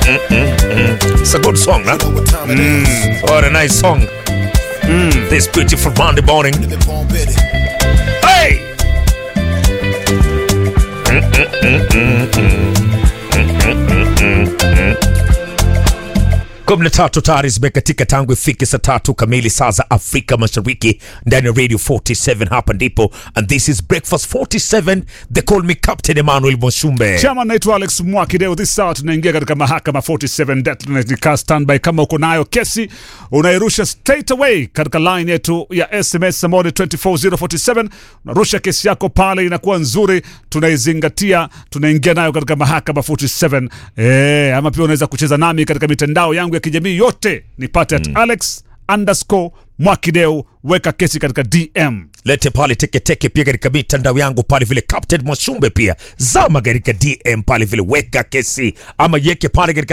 It's a good song, huh? What a nice song. This beautiful Monday morning. Hey! kumi na tatu tayari zimekatika tangu ifike saa tatu kamili saa za Afrika Mashariki ndani ya Radio 47 hapa ndipo, and this is Breakfast 47 they call me Captain Emmanuel Mwashumbe. Chama naitwa Alex Mwakideo. This hour tunaingia katika mahakama 47 deadline. Kaa standby kama uko nayo kesi unairusha straight away katika line yetu ya SMS ambayo ni 24047 unarusha kesi yako pale, inakuwa nzuri, tunaizingatia, tunaingia nayo katika mahakama 47. Eh, ama pia unaweza kucheza nami katika mitandao yangu ya kijamii yote, nipate at Alex underscore Mwakideo, weka kesi katika DM. lete pale teketeke pia katika mitandao yangu pale vile Captain Mwashumbe pia zama katika DM pale vile weka kesi ama yeke pale katika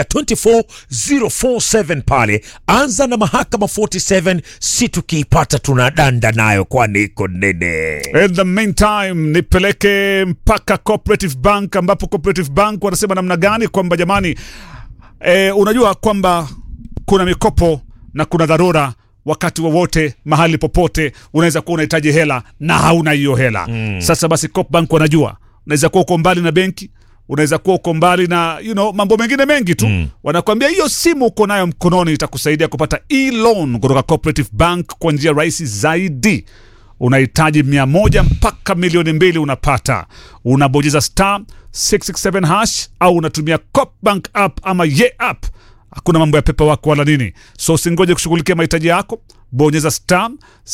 24047 pale anza na mahakama 47 si tukiipata tunadanda nayo kwani iko nene In the meantime nipeleke mpaka Cooperative Bank ambapo Cooperative Bank wanasema namna gani kwamba jamani, eh, unajua kwamba kuna mikopo na kuna dharura wakati wowote mahali popote unaweza kuwa unahitaji hela na hauna hiyo hela mm. Sasa basi Coop Bank wanajua unaweza kuwa uko mbali na benki unaweza kuwa uko mbali na you know, mambo mengine mengi tu mm. Wanakwambia hiyo simu uko nayo mkononi itakusaidia kupata e-loan kutoka Cooperative Bank kwa njia rahisi zaidi unahitaji mia moja mpaka milioni mbili unapata unabonyeza star 667 hash au unatumia Copbank app ama ye app hakuna mambo ya pepa wako wala nini so usingoje kushughulikia mahitaji yako bonyeza star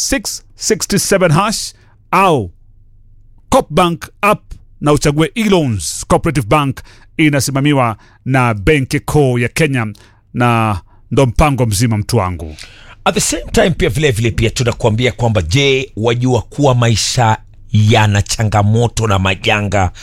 667 hash au Copbank app na uchague e-loans. Cooperative Bank inasimamiwa na benki kuu ya Kenya na ndo mpango mzima mtu wangu. at the same time pia vile vile pia tunakuambia kwamba je wajua kuwa maisha yana changamoto na majanga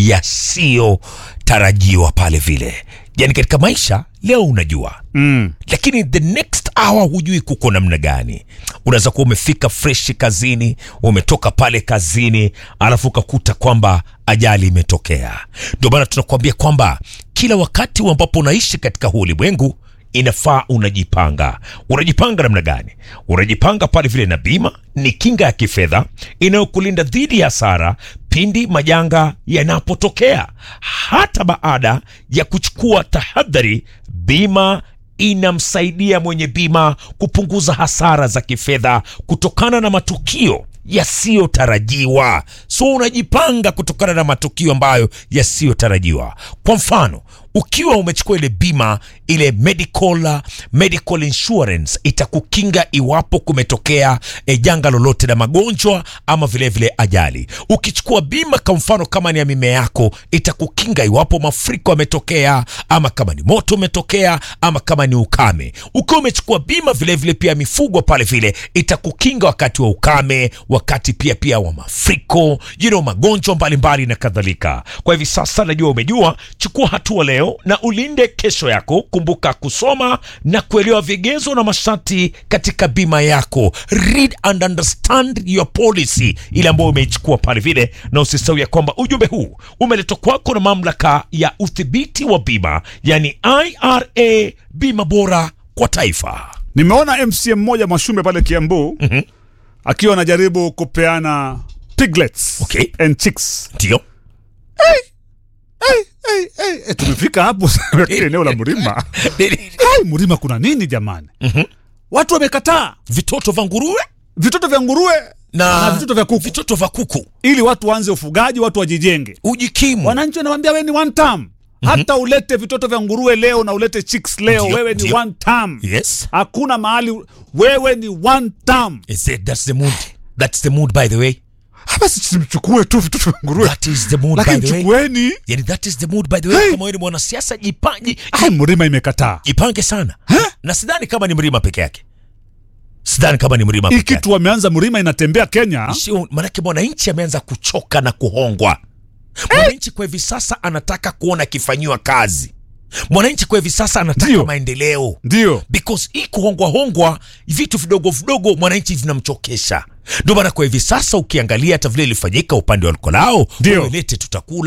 yasiyotarajiwa pale vile yani katika maisha leo unajua mm. lakini the next hour hujui kuko namna gani unaweza kuwa umefika freshi kazini umetoka pale kazini alafu ukakuta kwamba ajali imetokea ndio maana tunakuambia kwamba kila wakati ambapo unaishi katika huu ulimwengu inafaa unajipanga unajipanga namna gani unajipanga pale vile na bima ni kinga ya kifedha inayokulinda dhidi ya hasara pindi majanga yanapotokea hata baada ya kuchukua tahadhari bima inamsaidia mwenye bima kupunguza hasara za kifedha kutokana na matukio yasiyotarajiwa so unajipanga kutokana na matukio ambayo yasiyotarajiwa kwa mfano ukiwa umechukua ile bima ile medical, medical insurance itakukinga iwapo kumetokea e, janga lolote la magonjwa ama vilevile vile ajali ukichukua bima kwa mfano kama ni ya mimea yako itakukinga iwapo mafuriko yametokea ama kama ni moto umetokea ama kama ni ukame ukiwa umechukua bima vilevile vile pia mifugo pale vile itakukinga wakati wa ukame wakati pia pia wa mafuriko you know, magonjwa mbalimbali na kadhalika kwa hivi sasa najua umejua chukua hatua leo na ulinde kesho yako kumbuka kusoma na kuelewa vigezo na masharti katika bima yako read and understand your policy ile ambayo umeichukua pale vile na usisahau ya kwamba ujumbe huu umeletwa kwako na mamlaka ya udhibiti wa bima yani ira bima bora kwa taifa Nimeona MCM mmoja Mwashumbe pale Kiambu mm-hmm. akiwa anajaribu kupeana piglets Okay. and chicks. ndio Hey, hey, hey, hey, tumefika hapo kile eneo la Mrima. Hey, Mrima kuna nini jamani? Watu wamekataa vitoto vya nguruwe vitoto vya nguruwe na, na vitoto vya kuku vitoto vya kuku ili watu waanze ufugaji, watu wajijenge. ujikimu Wananchi wanamwambia wewe ni one term. Hata ulete vitoto vya nguruwe leo na ulete chicks leo, Ndio, wewe ni ndio. one term. yes Hakuna mahali wewe ni one term. Is it, that's the mood that's the mood by the way Basi simchukue tu vitoto vya nguruwe, that is the mood by lakini the way chukueni. yani that is the mood by the way Hey. kama wewe ni mwanasiasa jipange Ai, Mrima imekataa jipange sana na sidhani kama ni mlima peke yake sidhani kama ni mlima hii peke yake kitu wameanza. Mrima inatembea Kenya. Sio, manake mwananchi ameanza kuchoka na kuhongwa mwananchi kwa hivi sasa anataka kuona akifanyiwa kazi mwananchi kwa hivi sasa anataka Ndio. maendeleo Ndio because hii kuhongwa hongwa vitu vidogo vidogo mwananchi vinamchokesha ndio maana kwa hivi sasa ukiangalia hata vile ilifanyika upande wa Lukolao Ndio. wewe lete tutakula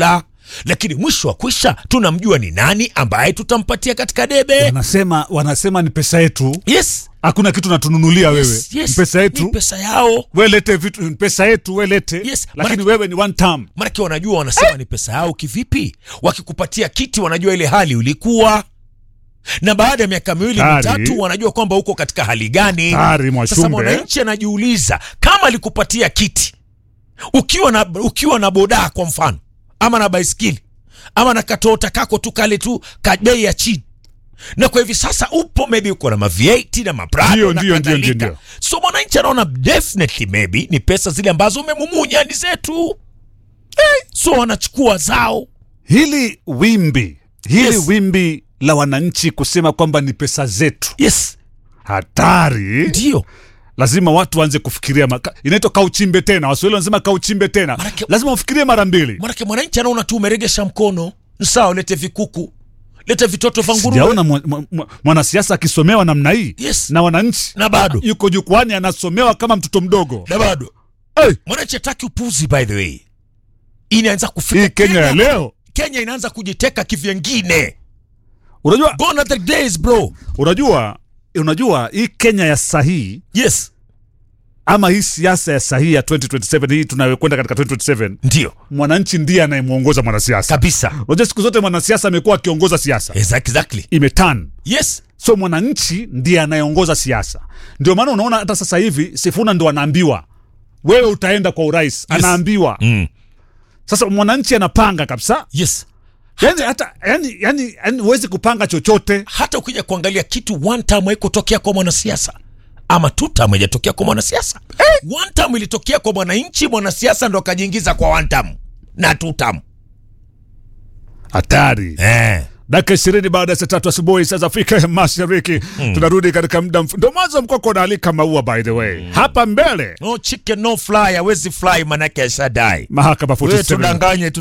lakini mwisho wa kwisha tunamjua ni nani ambaye tutampatia katika debe wanasema wanasema ni pesa yetu yes, hakuna kitu natununulia wewe yes, yes. Ni pesa yetu ni pesa yao we lete vitu ni pesa yetu we lete Yes, lakini maana- wewe ni one time manake wanajua wanasema ni pesa yao kivipi wakikupatia kiti wanajua ile hali ulikuwa na baada ya miaka miwili Tari. mitatu wanajua kwamba uko katika hali gani Tari, sasa Mwashumbe. mwananchi anajiuliza kama alikupatia kiti ukiwa na ukiwa na bodaa kwa mfano ama na baiskeli ama na katota kako tu kale tu ka bei ya chini na kwa hivi sasa upo maybe uko na mavieti na maprado Ndio, na ndio, ndio, kadhalika. ndio, ndio. so mwananchi anaona definitely maybe ni pesa zile ambazo umemumunya ni zetu eh, so wanachukua zao hili wimbi hili Yes. wimbi la wananchi kusema kwamba ni pesa zetu yes hatari ndio lazima watu waanze kufikiria maka- inaitwa kauchimbe tena waswahili wanasema kauchimbe tena Manake- lazima ufikirie mara mbili manake mwananchi anaona tu umeregesha mkono sawa lete vikuku lete vitoto vya nguruwe sijaona mwa- mwa- mwa- mwanasiasa akisomewa namna hii Yes. na wananchi na bado yuko jukwani anasomewa kama mtoto mdogo na bado hey, mwananchi hataki upuzi by the way inaanza kufika hii kenya ya leo kenya inaanza kujiteka kivyengine unajua gone are the days bro unajua unajua hii kenya ya sahihi yes ama hii siasa ya sahihi ya 2027 hii tunayokwenda katika 2027 ndio mwananchi ndiye anayemwongoza mwanasiasa kabisa unajua siku zote mwanasiasa amekuwa akiongoza siasa exactly imetan yes so mwananchi ndiye anayeongoza siasa ndio maana unaona hata sasa hivi sifuna ndo anaambiwa wewe utaenda kwa urais yes. anaambiwa mm. sasa mwananchi anapanga kabisa yes yani hata yani yani yani huwezi kupanga chochote hata ukija kuangalia kitu one time haikutokea kwa mwanasiasa ama two time haijatokea kwa mwanasiasa one time ilitokea kwa mwananchi mwanasiasa ndo akajiingiza kwa one time na two time hatari eh. dakika ishirini baada ya saa tatu asubuhi saa za afrika ya mashariki tunarudi katika muda mf- ndo mwanzo mkoko unaalika maua by the way hapa mbele no chicken no fly hawezi fly manake ashadai mahakama wewe 47 tudanganye tu